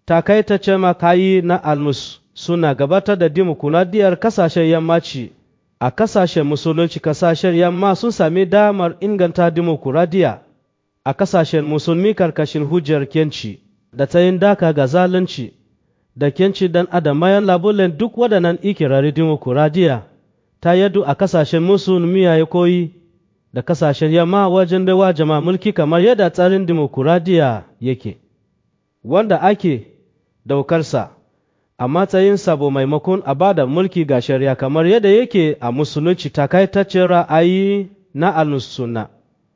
takaitaccen makayi na almus suna gabatar da dimokuraɗiyyar kasashen yammaci a kasashen musulunci kasashen yamma sun sami damar inganta dimokuraɗiyya a kasashen musulmi karkashin hujjar kenci da tsayin daka ga zalunci da kenci dan adam bayan labulen duk waɗannan ikirarin dimokuraɗiyya ta yadu a kasashen musulmi ya koyi da kasashen yamma wajen baiwa jama'a mulki kamar yadda tsarin dimokuraɗiyya yake wanda ake daukarsa a matsayin sabo maimakon a bada mulki ga shari'a kamar yadda yake a musulunci takaitaccen ra'ayi na al-sunna